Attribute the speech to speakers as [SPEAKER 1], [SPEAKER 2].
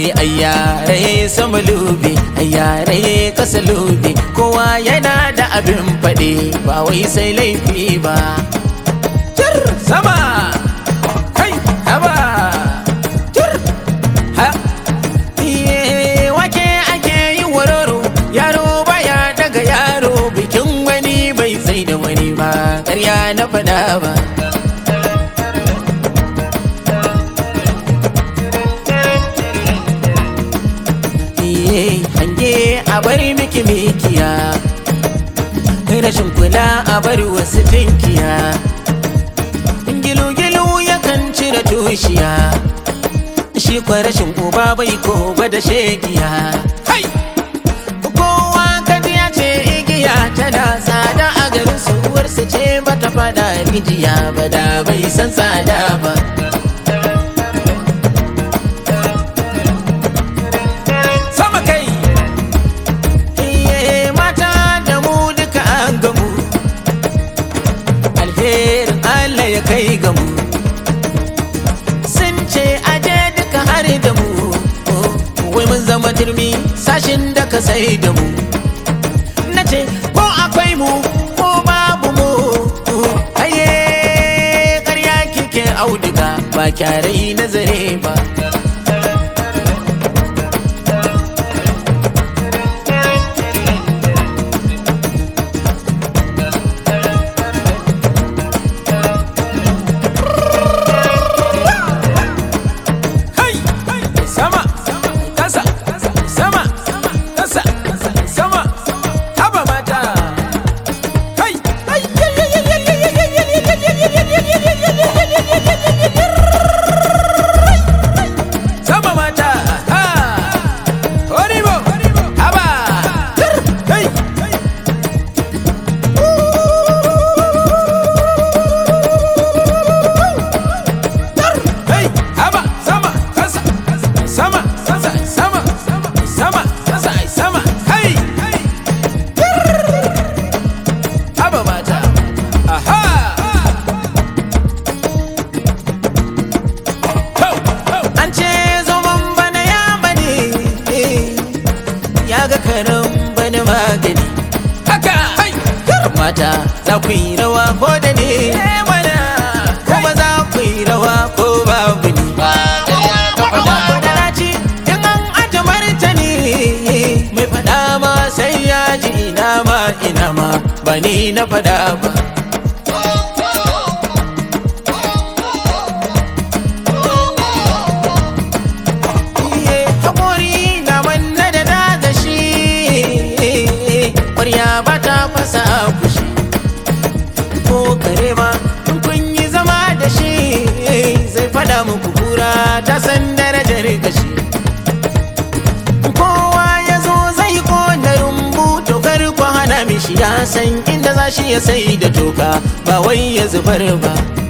[SPEAKER 1] ayyare sama lube ayyare kasa lube kowa yana da abin faɗi ba wai sai laifi ba Jir sama kai haba jir ha iye wake ake yi wararo yaro baya daga yaro bikin wani bai sai da wani ba ƙarya na faɗa ba iye hange a bari miki mikiya rashin kula a bari wasu tinkiya gilu-gilu yakan cire tushiya shi kwa rashin uba bai ko da shegiya hai kowa kaji ya ce igiya tana tsada a garin su uwarsu ce bata fada rijiya ba da bai san tsada ba sama kai iye mata da mu duka an gamu alherin Allah ya kai ga mu sun ce aje duka har da mu wai mun zama turmi sashin da ka sai da mu na ce ko akwai mu ko babu mu aye ƙarya kike auduga ba kyarai nazare ba Hai! Sama! Kasa! Sama! Kasa! Sama! Haba mata! Hai! Sama mata! Ha! Horibo! Haba! Hai! Hey, haba, sama, kasa, sama, kasa, sama, sama, kasa, sama, hey, haba mata, aha. An ce zaman bana ya bane, ya ga karan bana magani. Haka, hai, mata, za ku yi rawa ko da ne, mana, kuma za ku yi rawa ko babu ni. Madaraci in an aje martani mai fada ma sai ya ji ina ma ina ma ba ni na fada ba. Iye, haƙori na manna da na da shi ƙwarya ba ta fasa kushi ko kare ma in kun yi zama da shi zai fada muku kura ta san darajar gashi kowa ya zo zai kona rumbu to kar ku hana mishi ya san inda za shi ya sai da toka ba wai ya zubar ba